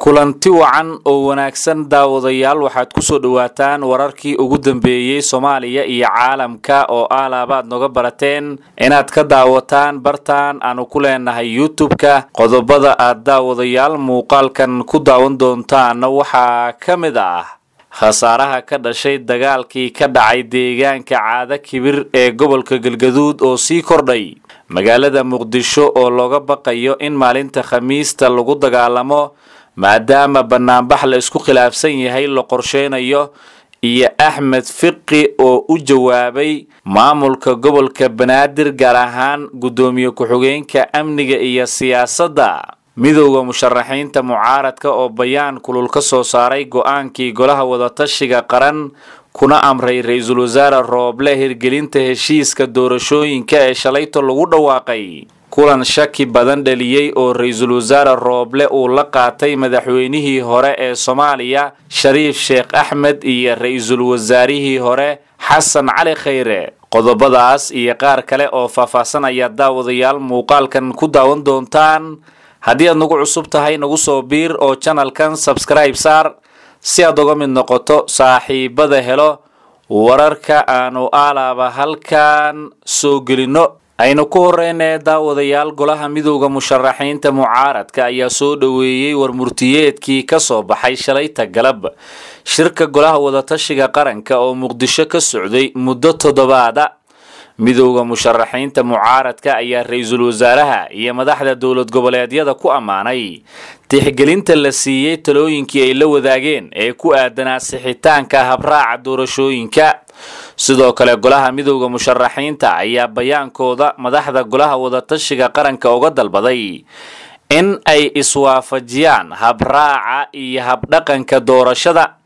kulanti wacan oo wanaagsan daawadayaal waxaad kusoo dhowaataan wararkii ugu dambeeyey soomaaliya iyo caalamka oo aalaabaad noga barateen inaad ka daawataan bartaan aanu ku leenahay youtube-ka qodobada aad daawadayaal muuqaalkan ku daawan doontaan waxaa ka mid ah khasaaraha ka dhashay dagaalkii ka dhacay deegaanka caado kibir ee gobolka galgaduud oo sii kordhay magaalada muqdisho oo looga baqayo in maalinta khamiista lagu dagaalamo maadaama banaanbax la isku khilaafsan yahay la qorsheynayo iyo axmed fiqi oo u jawaabay maamulka gobolka banaadir gaar ahaan guddoomiye ku-xigeenka amniga iyo siyaasadda midowda musharaxiinta mucaaradka oo bayaan kulul ka soo saaray go-aankii golaha wadatashiga qaran kuna amray ra-iisul wasaare rooble hirgelinta heshiiska doorashooyinka ee shalayto lagu dhawaaqay kulan shaki badan dhaliyey oo ra-iisul wasaare rooble uu la qaatay madaxweynihii hore ee soomaaliya shariif sheekh axmed iyo ra-iisul wasaarihii hore xasan cali khayre qodobadaas iyo qaar kale oo faahfaahsan ayaa daawadayaal muuqaalkan ku daawan doontaan haddii aad nagu cusub tahay nagu soo biir oo janalkan sabskribe saar si aad uga mid noqoto saaxiibada helo wararka aanu aalaaba halkan soo gelino aynu ku horeynee daawadayaal golaha midowda musharaxiinta mucaaradka ayaa soo dhoweeyey warmurtiyeedkii ka soo baxay shalayta galab shirka golaha wadatashiga qaranka oo muqdisho ka socday muddo toddobaada midowda musharaxiinta mucaaradka ayaa ra-iisul wasaaraha iyo madaxda dowlad goboleedyada ku ammaanay tixgelinta la siiyey talooyinkii ay la wadaageen ee ku aadanaa sixitaanka habraaca doorashooyinka sidoo kale golaha midowda musharaxiinta ayaa bayaankooda madaxda golaha wadatashiga qaranka uga dalbaday in ay iswaafajiyaan habraaca iyo habdhaqanka doorashada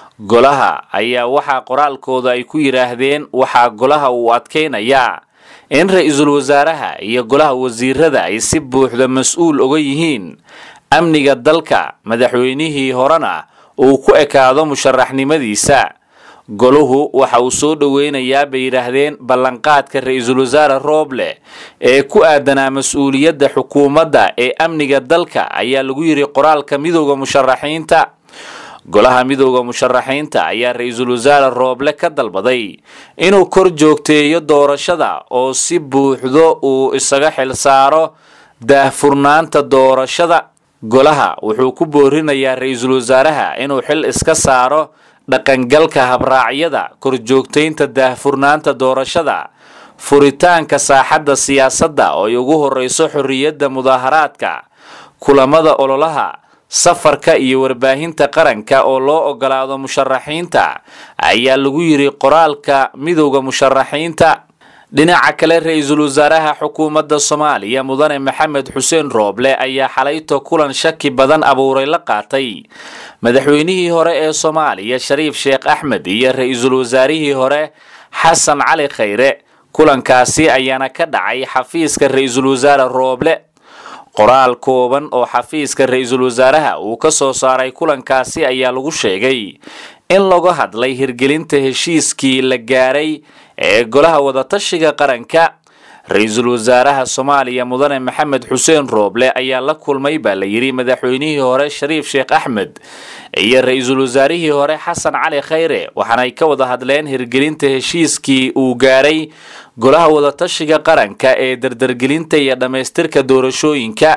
golaha ayaa waxaa qoraalkooda ay ku yidhaahdeen waxaa golaha uu adkaynayaa in ra-iisul wasaaraha iyo golaha wasiirada ay si buuxda mas-uul oga yihiin amniga dalka madaxweynihii horena uu ku ekaado musharaxnimadiisa goluhu waxa uu soo dhoweynayaa bay yidhaahdeen ballanqaadka ra-iisul wasaare rooble ee ku aadanaa mas-uuliyadda xukuumadda ee amniga dalka ayaa lagu yidhi qoraalka midowda musharaxiinta golaha midowda musharaxiinta ayaa ra-iisul wasaare rooble ka dalbaday inuu kor joogteeyo doorashada oo si buuxdo uu isaga xil saaro daahfurnaanta doorashada golaha wuxuu ku boorinayaa ra-iisul wasaaraha inuu xil iska saaro dhaqangalka habraacyada korjoogtaynta daahfurnaanta doorashada furitaanka saaxadda siyaasadda oo ay ugu horeyso xorriyadda mudaaharaadka kulamada ololaha safarka iyo warbaahinta qaranka oo loo ogolaado musharaxiinta ayaa lagu yidhi qoraalka midowda musharaxiinta dhinaca kale ra-iisul wasaaraha xukuumadda soomaaliya mudane maxamed xuseen rooble ayaa xalayto kulan shaki badan abuuray la qaatay madaxweynihii hore ee soomaaliya shariif sheekh axmed iyo ra-iisul wasaarihii hore xasan cali khayre kulankaasi ayaana ka dhacay xafiiska ra-iisul wasaare rooble qoraal kooban oo xafiiska ra-iisul wasaaraha uu ka soo saaray kulankaasi ayaa lagu sheegay in laga hadlay hirgelinta heshiiskii la gaaray ee golaha wadatashiga qaranka ra-iisul wasaaraha soomaaliya mudane maxamed xuseen rooble ayaa la kulmay baa la yidhi madaxweynihii hore shariif sheekh axmed iyo ra-iisul wasaarihii hore xasan cali khayre waxaanay ka wada hadleen hirgelinta heshiiskii uu gaaray golaha wadatashiga qaranka ee dardargelinta iyo dhammaystirka doorashooyinka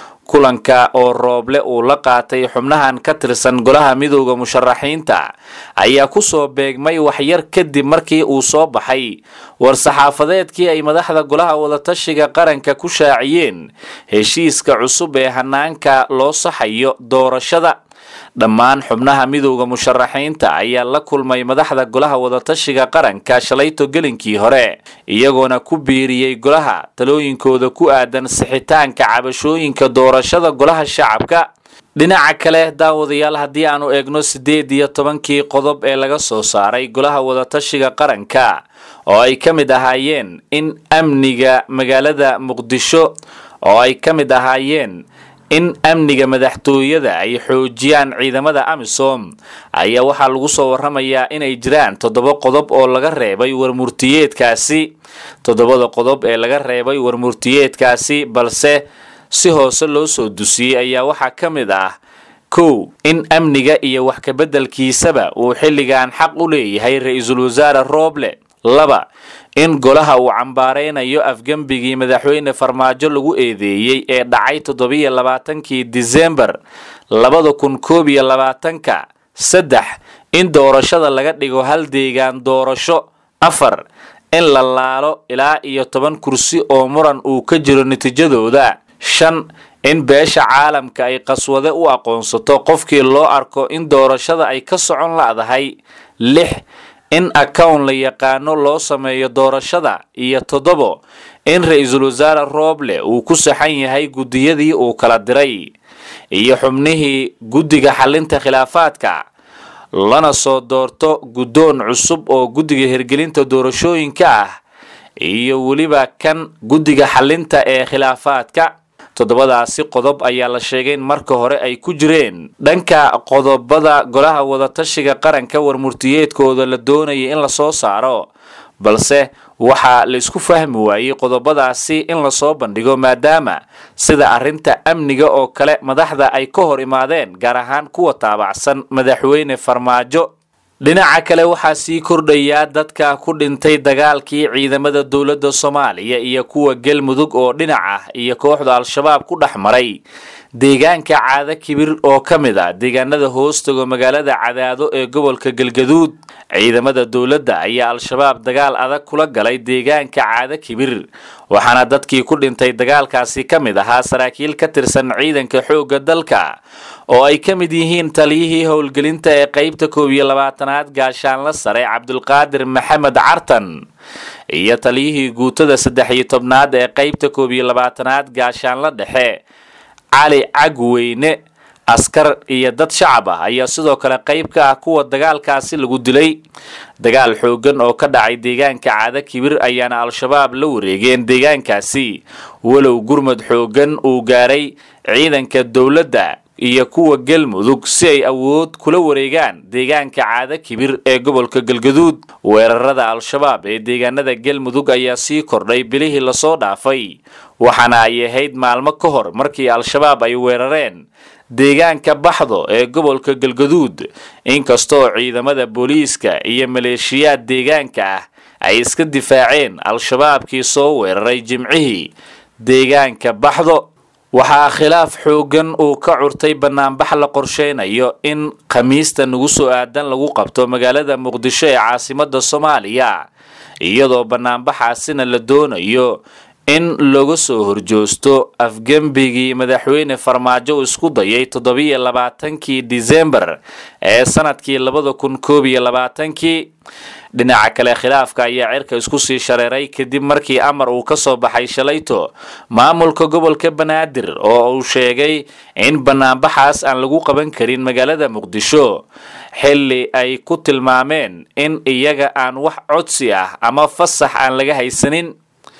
kulanka oo rooble uu la qaatay xubnahan ka tirsan golaha midowda musharaxiinta ayaa kusoo beegmay waxyar kadib markii uu soo baxay war-saxaafadeedkii ay madaxda golaha wadatashiga qaranka ku shaaciyeen heshiiska cusub ee hanaanka loo saxayo doorashada dhammaan xubnaha midowda musharaxiinta ayaa la kulmay madaxda golaha wadatashiga qaranka shalayto gelinkii hore iyagoona ku biiriyey golaha talooyinkooda ku aadan sixitaanka cabashooyinka doorashada golaha shacabka dhinaca kale daawadayaal haddii aanu eegno siddeed iyo tobankii qodob ee laga soo saaray golaha wadatashiga qaranka oo ay ka mid ahaayeen in amniga magaalada muqdisho oo ay ka mid ahaayeen in amniga madaxtooyada ay xoojiyaan ciidamada amisom ayaa waxaa lagu soo waramayaa inay jiraan toddoba qodob oo laga reebay warmurtiyeedkaasi toddobada qodob ee laga reebay warmurtiyeedkaasi balse si hoose loo soo dusiyey ayaa waxaa ka mid ah kow in amniga iyo wax kabeddelkiisaba uu xilligan xaq u leeyahay ra-iisul wasaare rooble laba in golaha uu cambaaraynayo afgembigii madaxweyne farmaajo lagu eedeeyey ee dhacay toddobiyo labaatankii disembar labada kun koob iyo labaatanka saddex in doorashada laga dhigo hal deegaan doorasho afar in la laalo ilaa iyo toban kursi oo muran uu ka jiro natiijadooda shan in beesha caalamka ay qaswade u aqoonsato qofkii loo arko in doorashada ay ka socon la'dahay lix in accown la yaqaano loo sameeyo doorashada iyo toddobo in ra-iisul wasaare rooble uu ku saxan yahay guddiyadii uu kala diray iyo xubnihii guddiga xalinta khilaafaadka lana soo doorto guddoon cusub oo guddiga hirgelinta doorashooyinka ah iyo weliba kan guddiga xalinta ee khilaafaadka toddobadaasi qodob ayaa la sheegay in marka hore ay ku jireen dhanka qodobada golaha wadatashiga qaranka warmurtiyeedkooda la doonayay in lasoo saaro balse waxaa la isku fahmi waayey qodobadaasi in lasoo bandhigo maadaama sida arrinta amniga oo kale madaxda ay ka hor imaadeen gaar ahaan kuwa taabacsan madaxweyne farmaajo dhinaca kale waxaa sii kordhayaa dadka ku dhintay dagaalkii ciidamada dowladda soomaaliya iyo kuwa galmudug oo dhinac ah iyo kooxda al-shabaab ku dhex maray deegaanka caado kibir oo ka mid ah deegaanada hoostago magaalada cadaado ee gobolka galgaduud ciidamada dowladda ayaa al-shabaab dagaal adag kula galay deegaanka caado kibir waxaana dadkii ku dhintay dagaalkaasi ka mid ahaa saraakiil ka tirsan ciidanka xoogga dalka oo ay ka mid yihiin taliyihii howlgelinta ee qaybta koob iyo labaatanaad gaashaanla sare cabdulqaadir maxamed cartan iyo taliyihii guutada saddex iyo tobnaad ee qaybta koob iyo labaatanaad gaashaanla dhexe cali cagweyne askar iyo dad shacab ah ayaa sidoo kale qayb ka ah kuwa dagaalkaasi lagu dilay dagaal xoogan oo ka dhacay deegaanka caado kibir ayaana al-shabaab la wareegeen deegaankaasi walow gurmad xoogan uu gaaray ciidanka dowladda iyo kuwa galmudug si ay awood kula wareegaan deegaanka caado kibir ee gobolka galgaduud weerarada al-shabaab ee deegaanada galmudug ayaa sii kordhay bilihii lasoo dhaafay waxaana ay ahayd maalmo ka hor markii al-shabaab ay weerareen deegaanka baxdo ee gobolka galgaduud inkastoo ciidamada booliiska iyo maleeshiyaad deegaanka ah ay iska difaaceen al-shabaabkii soo weeraray jimcihii deegaanka baxdo waxaa khilaaf xoogan uu ka curtay banaanbax la qorsheynayo in khamiista nagu soo aadan lagu qabto magaalada muqdisho ee caasimada soomaaliya iyadoo banaanbaxaasina la doonayo in laga soo horjoosto afgembigii madaxweyne farmaajo isku dayay toddobiyo labaatankii disembar ee sanadkii labada kun koob iyo labaatankii dhinaca kale khilaafka ayaa cirka isku sii shareeray kadib markii amar uu ka soo baxay shalayto maamulka gobolka banaadir oo uu sheegay in banaanbaxaas aan lagu qaban karin magaalada muqdisho xilli ay ku tilmaameen in iyaga aan wax codsi ah ama fasax aan laga haysanin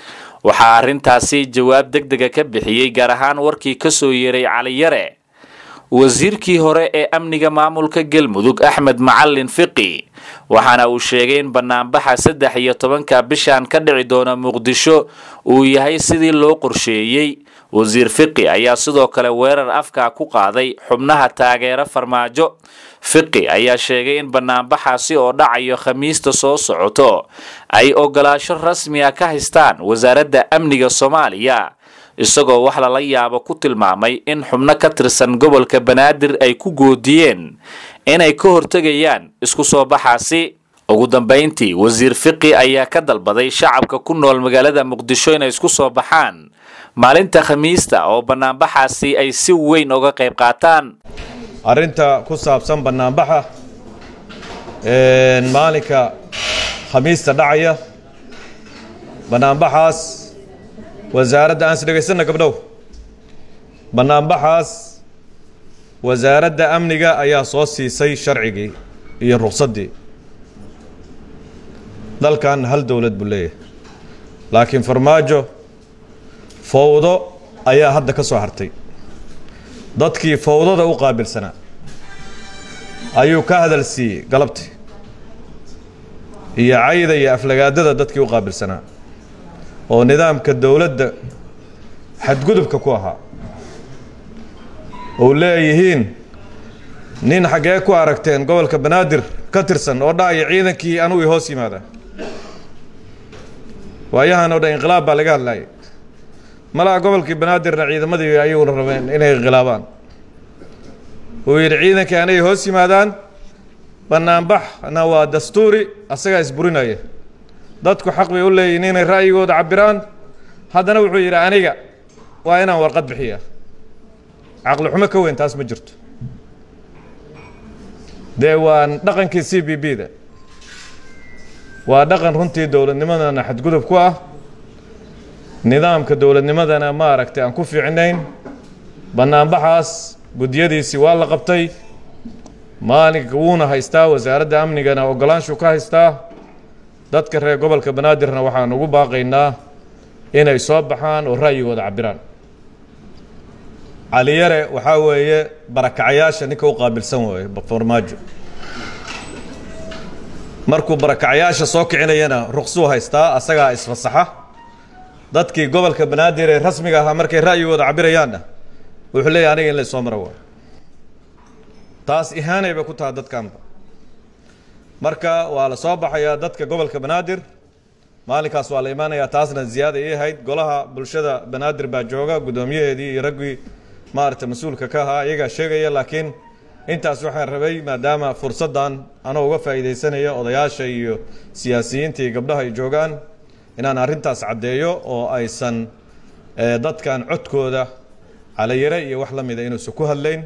waxaa arrintaasi jawaab deg dega ka bixiyey gaar ahaan warkii ka soo yeeray caliyare wasiirkii hore ee amniga maamulka galmudug axmed macalin fiqi waxaana uu sheegay in banaanbaxa saddex iyo tobanka bishan ka dhici doona muqdisho uu yahay sidii loo qorsheeyey wasiir fiqi ayaa sidoo kale weerar afka ku qaaday xubnaha taageera farmaajo fiqi ayaa sheegay in banaanbaxaasi oo dhacayo khamiista soo socoto ay ogolaasho rasmi a ka haystaan wasaaradda amniga soomaaliya isagoo wax lala yaabo ku tilmaamay in xubno ka tirsan gobolka banaadir ay ku goodiyeen inay ka hortegayaan isku soo baxaasi ugu dambayntii wasiir fiqi ayaa ka dalbaday shacabka ku nool magaalada muqdisho inay isku soo baxaan maalinta khamiista oo banaanbaxaasi ay si weyn uga qayb qaataan arrinta ku saabsan bannaanbaxa maalinka khamiista dhacaya bannaanbaxaas wasaaradda aan is dhegaysanna gabdhow bannaanbaxaas wasaaradda amniga ayaa soo siisay sharcigii iyo ruqsaddii dalkan hal dowlad buu leeyahay laakiin farmaajo fowdo ayaa hadda ka soo hartay dadkii fowdada u qaabilsanaa ayuu ka hadal siiyey galabtii iyo cayda iyo aflagaadada dadkii u qaabilsanaa oo nidaamka dowladda xadgudubka ku ahaa ou leeyihiin nin xaggee ku aragteen gobolka banaadir ka tirsan oo dhahaya ciidankii anugu i hoos yimaada waayahan oo dhan inqilaab baa laga hadlayay malaha gobolkii banaadirna ciidamadii ayaguna rabeen inay inqilaabaan uu yidhi ciidankii anay hoos yimaadaan banaanbaxna waa dastuuri asagaa isburinaya dadku xaq bay u leeyihin inay ra'yigooda cabiraan haddana wuxuu yidhi aniga waa inaan warqad bixiya caqli xumo ka weyn taas ma jirto dee waa dhaqankii c b b da waa dhaqan runtii dowladnimadana xadgudub ku ah nidaamka dowladnimadana ma aragtay aan ku fiicnayn banaanbaxaas guddiyadiisii waa la qabtay maalinka wuuna haystaa wasaaradda amnigana ogolaanshu ka haystaa dadka reer gobolka banaadirna waxaan ugu baaqaynaa inay soo baxaan oo ra'yigooda cabiraan caliyare waxaa weeye barakacayaasha ninka u qaabilsan waaye farmaajo markuu barakacayaasha soo kicinayana ruqsuu haystaa asagaa isfasaxa dadkii gobolka banaadir ee rasmiga ahaa markay ra'yigooda cabirayaanna wuxuu leeyahy aniga in la soo maro waayo taas ihaanay bay ku tahay dadkanba marka waa la soo baxayaa dadka gobolka banaadir maalinkaas waa la imaanayaa taasna ziyaada ii ahayd golaha bulshada banaadir baa jooga guddoomiyaheedii iyo raggii maaragtay mas-uulka ka ahaa iyagaa sheegaya laakiin intaas waxaan rabay maadaama fursaddan anoo uga faa'iidaysanaya odayaasha iyo siyaasiyiinta iyo gabdhaha ay joogaan inaan arrintaas caddeeyo oo aysan dadkan codkooda calayare iyo wax la mida inuusan ku hadlayn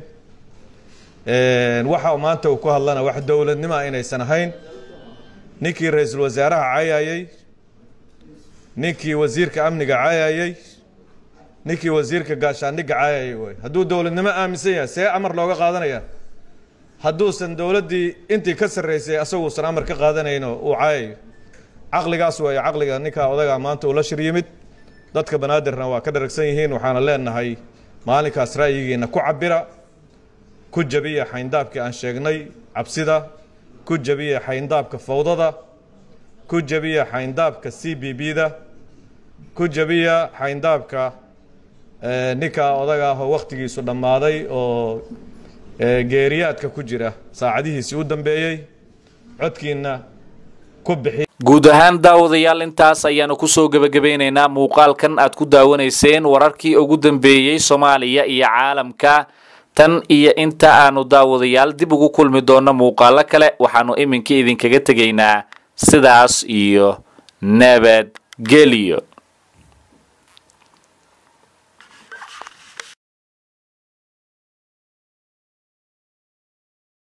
waxa maanta uu ku hadlana wax dowladnimoa inaysan ahayn ninkii ra-iisul wasaaraha cayayey ninkii wasiirka amniga cayayey ninkii wasiirka gaashaandhigga cayayay way hadduu dowladnimo aaminsan yahay see amar looga qaadanaya hadduusan dowladdii intii ka sarraysay asaguusan amar ka qaadanayno uu cayayo caqligaas weeye caqliga ninkaa odagaa maanta uu la shir yimid dadka banaadirna waa ka dharagsan yihiin waxaana leenahay maalinkaas ra'yigiina ku cabira ku jabiya xayndaabkii aan sheegnay cabsida ku jabiya xayndaabka fawdada ku jabiya xayndaabka c b b da ku jabiya xayndaabka ninkaa odaga ah oo wakhtigiisu dhammaaday oo geeriyaadka ku jira saacadihiisii u dambeeyey codkiina ku bixi guud ahaan daawadayaal intaas ayaanu kusoo gebagabeynaynaa muuqaalkan aad ku daawanayseen wararkii ugu dambeeyey soomaaliya iyo caalamka tan iyo inta aanu daawadayaal dib ugu kulmi doonno muuqaalo kale waxaanu iminka idinkaga tegaynaa sidaas iyo nabadgelyo